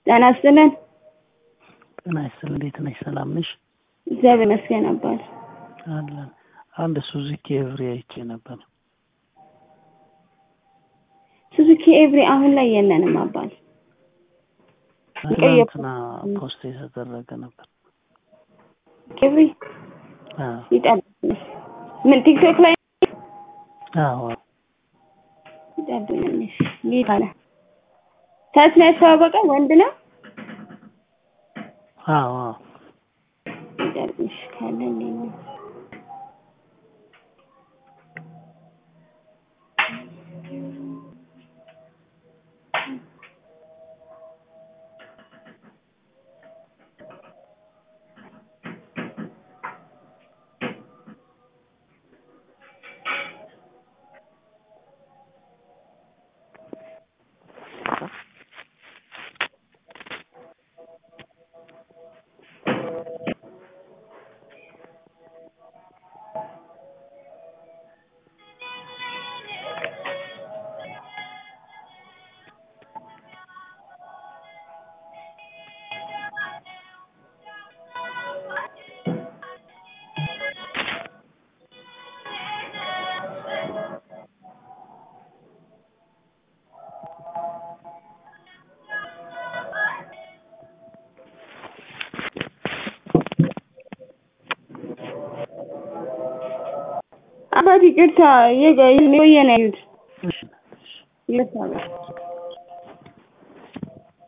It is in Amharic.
ጤና ይስጥልን። ጤና ይስጥልን። እንዴት ነሽ? ሰላም ነሽ? እግዚአብሔር ይመስገን አባል አለን። አንድ ሱዙኪ ኤቭሪ አይቼ ነበር። ሱዙኪ ኤቭሪ አሁን ላይ የለንም አባል። ትናንትና ፖስት የተደረገ ነበር። ኤቭሪ አዎ ይጠብቅኝ። ምን ቲክቶክ ላይ አዎ ይጠብቅኝ። ጌታ አለ ታች ነው ያስተዋወቀ ወንድ ነው። አዎ አዎ ይጠብቅሽ ካለ ሌላ አባት ይቅርታ የቆየ ነው ያዩት እሺ ይቅርታ